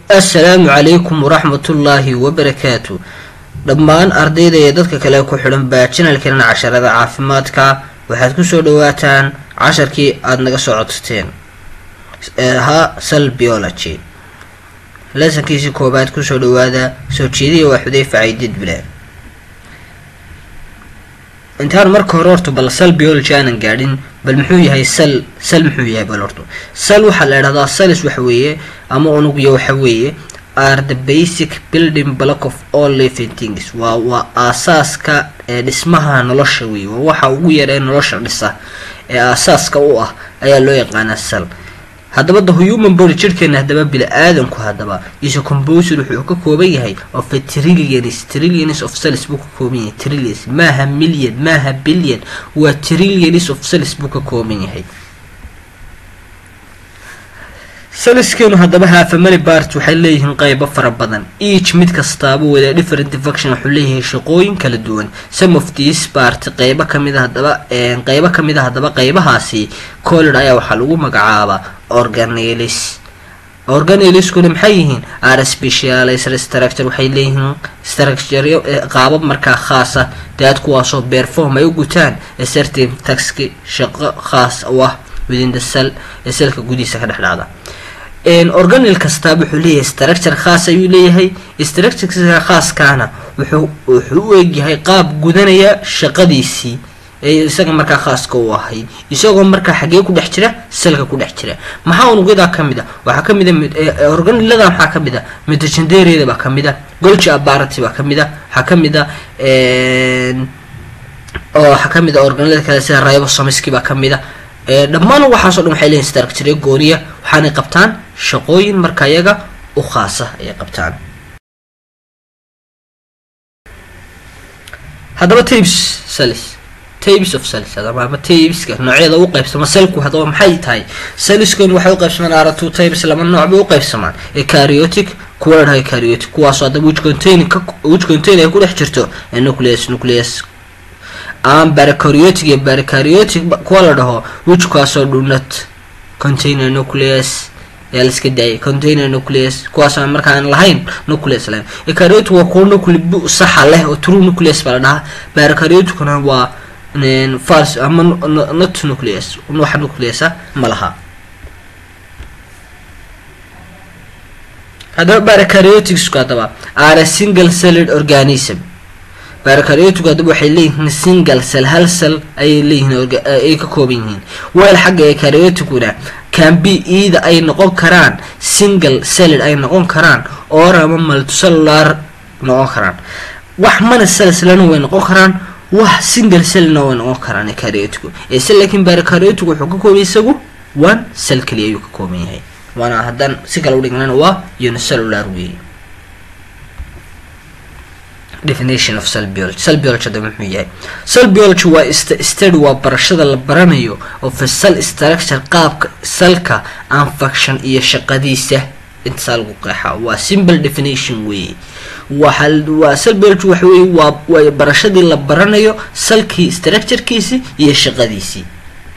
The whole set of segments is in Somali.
assalaamu calaykum waraxmatullaahi wabarakaatu dhammaan ardayda iyo dadka kale ku xidhan baa janalkeena casharada caafimaadka waxaad kusoo dhawaataan casharkii aada naga soo codsateen ee ahaa sal biology lesankiisii koobaad kusoo dhawaada soo jeediya waa xudeyfa caydid bile intaan marka hore horta bal sal biology aanan gaadhin bal muxuu yahay sal sal muxuu yahay bal horto sal waxaa la idhahdaa salis waxa weeye ama unugya waxa weeye are the basic building block of all living things waa waa aasaaska ee dhismaha nolosha weeye waa waxa ugu yar ee nolosha dhisa ee aasaaska u ah ayaa loo yaqaanaa sal haddaba the human body jirhkeena haddaba bili-aadanku haddaba iso composed wuxuu ka kooban yahay of a trillions trillions of cells buu ka kooban yahay trillions maaha million maaha billion waa trillions of cells buu ka kooban yahay saliskeenu haddaba haafamali bart waxay leeyihiin qaybo fara badan each mid kastaaba wada different function wuxuu leeyahay shaqooyin kala duwan some of these bart qaybo kamid a haddaba qaybo kamid a haddaba qaybahaasi collid ayaa waxaa lagu magacaabaa organelis organeliskuna maxay yihiin are specialized structure waxay leeyihiin structure qaabab markaa khaasa daad kuwaasoo perform ay u gutaan certain taxki shaqo khaas u ah within the cell ee selka gudihiisa ka dhex dhacda organel kastaaba wuxuu leeyahay structure khaas ayuu leeyahay structureka khaaskaana wuxuu wuxuu u egyahay qaab gudanaya shaqadiisii ee isaga markaa khaaska u ahayd isagoo markaa xagee ku dhex jira selka ku dhex jira maxaa unugyadaa kamid a waxaa kamid a organelada maxaa kamid a mitogendereeda baa kamid a golgi abarati baa kamid a waxaa kamid a oo waxaa kamid a organelada kale sida ribosomiski baa kamid a dhammaan waxaaso dhan waxay leeyihin structure gooniya waxaanay qabtaan shaqooyin marka iyaga u khaasa ayay qabtaan haddaba tabes salis tabes of salis ama tabeska noocyada u qaybsama selku haddaba maxay tahay saliskan waxay u qaybsamaan ara two tabes laba nooc bay u qaybsamaan ecariotic kuwa la dhahay cariotic kuwaasoo haddaba which contain which contain ay ku dhex jirto nucleus nucleus aan baracariotic iyo baracariotic kuwa la dhaho wijkaasoo dhunat container nucleus ayaa laiska daayay container nucleus kuwaasoo markaan lahayn nucleus lahayn ecariotic waa kuwa nucle saxa leh oo true nucleus baa la dhahaa baracarioticna waa fals ama not nucleus wax nucleusa ma laha haddaba baracarioticsku haddaba are a single celled organism baracariotigu haddaba waxay leeyihiin single cell hal cell ayay leeyihiin ay ka kooban yihiin weel xagga ecarioticuna cambi ida ay noqon karaan single celled ay noqon karaan or ama multicellular noqon karaan wax mana cellslana way noqon karaan wax single cellna way noqon karaan ecariotigu ese laakiin baracariotigu wuxuu ka kooban isagu one cell kaliya ayuu ka kooban yahay waana haddaan si kale udhignana waa unicellular weeye definition of cell biology cell biology hadaba muxuu yahay cell biology waa study waa barashada la baranayo of a cell structure qaabka salka aan function iyo shaqadiisa intasaa lagu qeexaa waa simple definition weeye waa waa cell biology waxa weye waa waa barashadii la baranayo salkii structurekiisi iyo shaqadiisii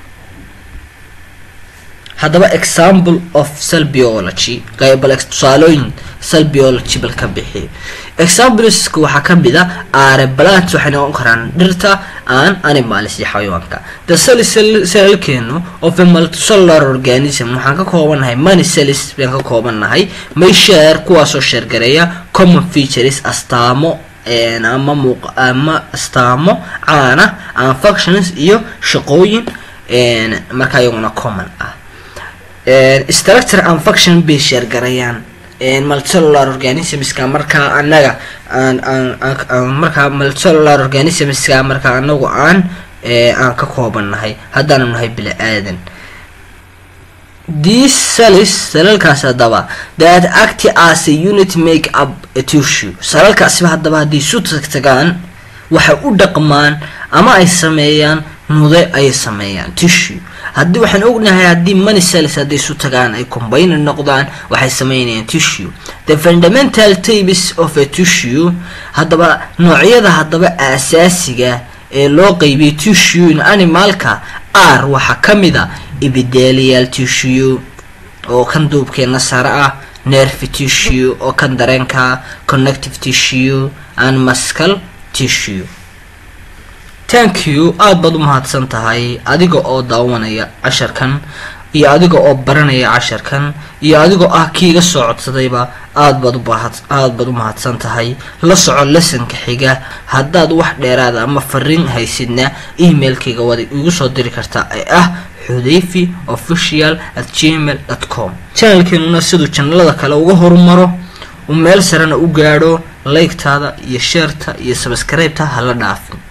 haddaba example of cell biology bal tusaalooyin cell biology bal ka bixiyo exampleska waxaa kamid a are plant waxay noqon karaan dhirta aan animals iyo xayawaanka the cell selkeenu of a multicellular organism waxaan ka koobannahay many cells baan ka koobannahay may share kuwaasoo sheergareeya common features astaamo ama muuq ama astaamo caana aan functions iyo shaqooyin markaa iyaguna common ah structure and function bay sheergarayaan multicellular organismska markaa anaga markaa multicellular organismska markaa anagu aan aan ka koobannahay haddaanu nahay bili aadan these cells salalkaas haddaba that act as a unit make up a tissue salalkaasiba haddaba haddii isu tagtagaan waxay u dhaqmaan ama ay sameeyaan nude ay sameeyaan tissue haddii waxaan ognahay haddii money cells hadday isu tagaan ay combine noqdaan waxay sameynayaan tissue the fundamental types of a tissue haddaba noocyada haddaba aasaasiga ee loo qeybiyay tissue in animalka r waxaa ka mid a epithelial tissue oo kan duubkeena sare ah nerve tissue oo kan dareenka connective tissue and muscle tissue thank you aada baad u mahadsan tahay adiga oo daawanaya casharkan iyo adiga oo baranaya casharkan iyo adigoo ah kiiga soo codsadayba aad baad ubaaad aada baad u mahadsan tahay la soco lesonka xiga haddaad wax dheeraada ama fariin haysidna emailkayga waad igu soo diri kartaa ee ah xudayfi official at gmail dot com channelkeenuna siduu janalada kale uga horumaro uu meel sarena u gaadho laygtaada iyo sheerta iyo sabskribeta hala dhaafin